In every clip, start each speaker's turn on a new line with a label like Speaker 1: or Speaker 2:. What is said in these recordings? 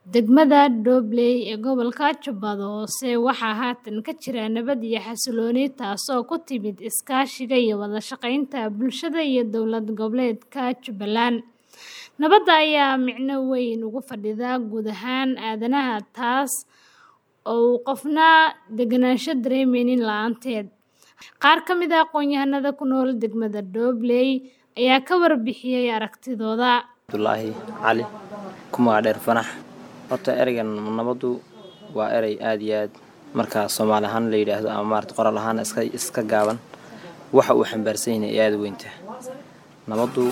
Speaker 1: Degmada Dobley ee gobolka Jubbada Hoose waxaa haatan ka jira nabad iyo xasillooni taasoo ku timid iskaashiga iyo wada shaqaynta bulshada iyo dowlad goboleedka Jubbaland. Nabadda ayaa micno weyn ugu fadhida guud ahaan aadanaha taas oo uu qofna degenaansho dareemaynin la'aanteed. Qaar ka mid ah aqoonyahanada ku nool degmada Dobley ayaa ka warbixiyay aragtidooda.
Speaker 2: Abdullaahi Cali Kumaa Dheer Fanax horta ereygan nabaddu waa erey aad iyo aad marka Soomaali ahaan la yidhaahdo ama maarata qoraal ahaan iska iska gaaban waxa uu xambaarsan yahay ay aad u weynta nabaddu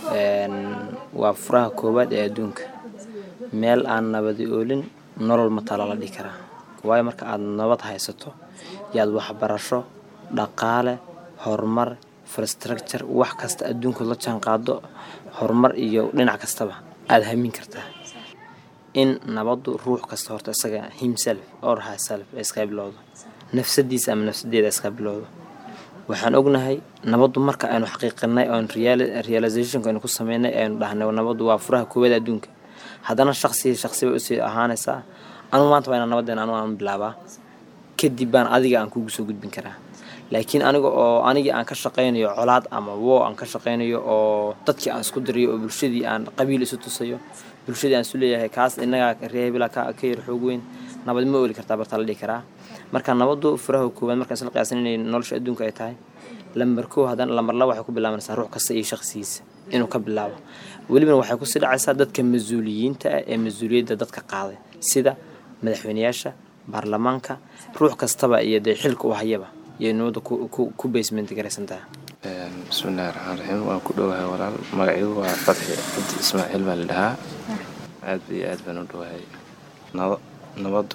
Speaker 2: waa furaha koowaad ee adduunka meel aan nabadi oolin nolol ma taala la dhihi karaa waayo marka aad nabad haysato yaad waxbarasho dhaqaale horumar infrastructure wax kasta adduunka la jaan qaado horumar iyo dhinac kastaba aad hamin kartaa in nabaddu ruux kasta horta isaga himself or herself ay iskaga bilowdo nafsadiisa ama nafsadeeda iskaga bilowdo waxaan ognahay nabaddu marka aynu xaqiiqinay oon realizationka aynu ku sameynay aynu dhahnay nabaddu waa furaha koowaad adduunka haddana shaqsi shaqsi bay usii ahaanaysaa anu maanta waa inaan nabadeena anu aan bilaabaa kadib baan adiga aan kugu soo gudbin karaa laakiin aniga oo anigii aan ka shaqaynayo colaad ama wo aan ka shaqaynayo oo dadkii aan isku dirayo oo bulshadii aan qabiil isu tusayo bulshadii aan isu leeyahay kaas innagaa reebila ka ka yar xoog weyn nabad ma ooli kartaa bartaa la dhihi karaa marka nabaddu furaha koowaad markaan isla qiyaasan inay nolosha adduunka ay tahay lambar kow haddana lambar laba waxay ku bilaabanaysaa ruux kasta iyo shaqsigiisa inuu ka bilaabo welibana waxay kusii dhacaysaa dadka mas-uuliyiinta ah ee mas-uuliyadda dadka qaaday sida madaxweyneyaasha baarlamaanka ruux kastaba iyo dee xilka u hayaba iyo nabadda ku basement garaysan tahay
Speaker 3: bismillahi raxmaan raxiim waan ku dhowahay walaal magaciigu waa fadxi cabdi ismaaciil baa la dhahaa aad iyo aad baan u dhowahay nabaddu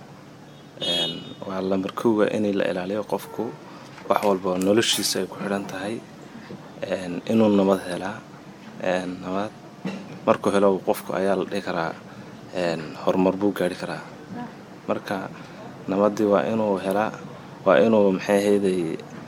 Speaker 3: waa lambar kowga inay la ilaaliyo qofku wax walba noloshiisa ay ku xidhan tahay inuu nabad helaa nabad markuu helo qofku ayaa la dhihi karaa horumar buu gaari karaa marka nabaddii waa inuu helaa waa inuu maxay ahayday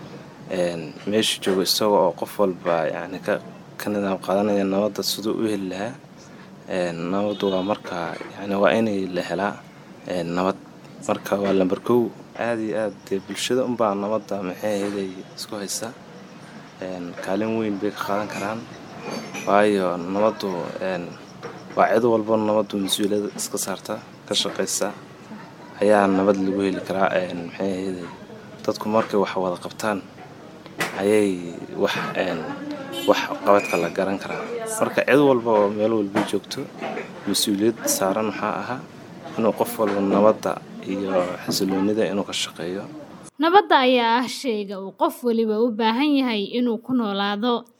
Speaker 3: meesha joogo isaga oo qof walba yani ka ka nidaam qaadanaya nabadda siduu u heli lahaa nabaddu waa marka yani waa inay la helaa nabad marka waa lambar kow aada iyo aad dee bulshada unbaa nabadda maxay ahayday isku haysa kaalin weyn bay ka qaadan karaan waayo nabaddu waa cid walba nabaddu mas-uuliyada iska saarta ka shaqaysa ayaa nabad lagu heli karaa maxay ahayday dadku markay wax wada qabtaan ayay wax wax qabadka la garan karaa marka cid walba oo meel walba joogto mas-uuliyad saaran waxaa ahaa inuu qof walba nabadda iyo xasiloonida inuu ka shaqeeyo
Speaker 1: Nabadda ayaa ah shayga uu qof waliba u baahan yahay inuu ku noolaado.